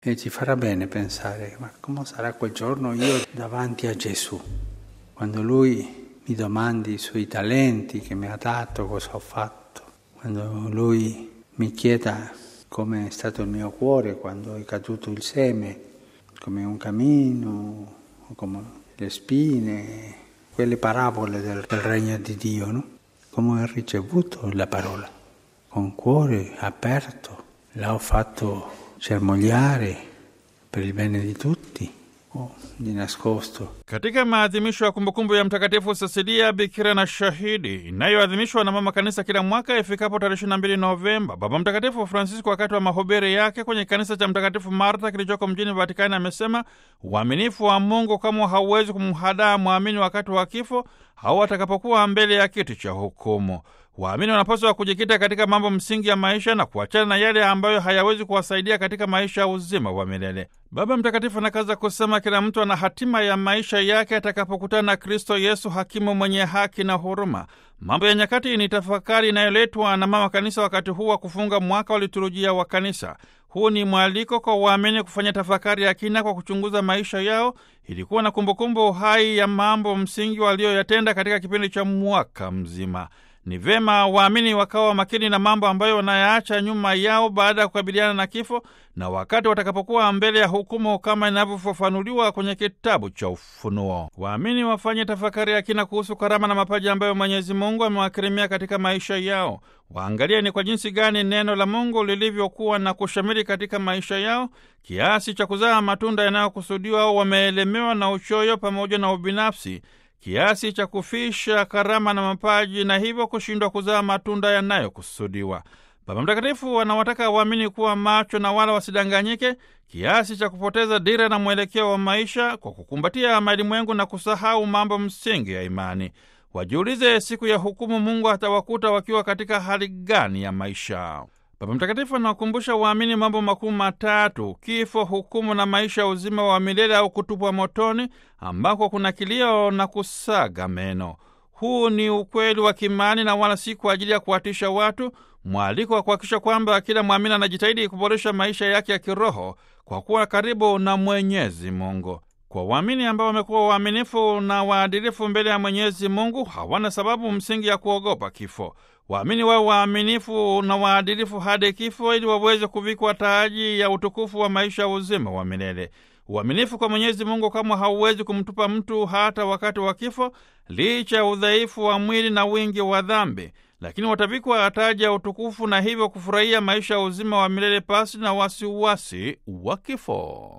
e ci farà bene pensare, ma come sarà quel giorno io davanti a Gesù, quando Lui mi domandi i suoi talenti che mi ha dato, cosa ho fatto, quando Lui mi chieda come è stato il mio cuore quando è caduto il seme, come un cammino, come le spine, quelle parabole del, del regno di Dio, no? come ho ricevuto la parola, con cuore aperto, l'ho fatto germogliare per il bene di tutti o di nascosto. Katika maadhimisho ya kumbukumbu ya Mtakatifu Cecilia Bikira na Shahidi inayoadhimishwa na Mama Kanisa kila mwaka ifikapo tarehe 22 Novemba, Baba Mtakatifu Francisco wakati wa mahubiri yake kwenye kanisa cha Mtakatifu Marta kilichoko mjini Vatikani amesema uaminifu wa Mungu kama hauwezi kumhadaa mwamini wakati wa kifo au atakapokuwa mbele ya kiti cha hukumu. Waamini wanapaswa kujikita katika mambo msingi ya maisha na kuachana na yale ambayo hayawezi kuwasaidia katika maisha ya uzima wa milele. Baba Mtakatifu anakaza kusema kila mtu ana hatima ya maisha yake atakapokutana na Kristo Yesu, hakimu mwenye haki na huruma. Mambo ya Nyakati ni tafakari inayoletwa na Mama Kanisa wakati huu wa kufunga mwaka wa liturujia wa Kanisa. Huu ni mwaliko kwa waamini kufanya tafakari ya kina kwa kuchunguza maisha yao ili kuwa na kumbukumbu hai ya mambo msingi walioyatenda katika kipindi cha mwaka mzima. Ni vema waamini wakawa makini na mambo ambayo wanayaacha nyuma yao baada ya kukabiliana na kifo na wakati watakapokuwa mbele ya hukumu kama inavyofafanuliwa kwenye kitabu cha Ufunuo. Waamini wafanye tafakari ya kina kuhusu karama na mapaji ambayo Mwenyezi Mungu amewakirimia katika maisha yao. Waangalie ni kwa jinsi gani neno la Mungu lilivyokuwa na kushamiri katika maisha yao kiasi cha kuzaa matunda yanayokusudiwa au wameelemewa na uchoyo pamoja na ubinafsi kiasi cha kufisha karama na mapaji na hivyo kushindwa kuzaa matunda yanayokusudiwa. Baba Mtakatifu anawataka waamini kuwa macho na wala wasidanganyike kiasi cha kupoteza dira na mwelekeo wa maisha kwa kukumbatia malimwengu na kusahau mambo msingi ya imani. Wajiulize, siku ya hukumu Mungu atawakuta wakiwa katika hali gani ya maisha? Baba Mtakatifu anawakumbusha waamini mambo makuu matatu: kifo, hukumu na maisha ya uzima wa milele au kutupwa motoni, ambako kuna kilio na kusaga meno. Huu ni ukweli wa kimani na wala si kwa ajili ya kuwatisha watu, mwaliko wa kuhakikisha kwamba kila mwamini anajitahidi kuboresha maisha yake ya kiroho kwa kuwa karibu na Mwenyezi Mungu. Kwa waamini ambao wamekuwa waaminifu na waadilifu mbele ya Mwenyezi Mungu hawana sababu msingi ya kuogopa kifo. Waamini wawe waaminifu na waadilifu hadi kifo, ili waweze kuvikwa taji ya utukufu wa maisha ya uzima wa milele. Uaminifu kwa Mwenyezi Mungu kama hauwezi kumtupa mtu hata wakati wa kifo, licha ya udhaifu wa mwili na wingi wa dhambi, lakini watavikwa taji ya utukufu na hivyo kufurahia maisha ya uzima wa milele pasi na wasiwasi wa kifo.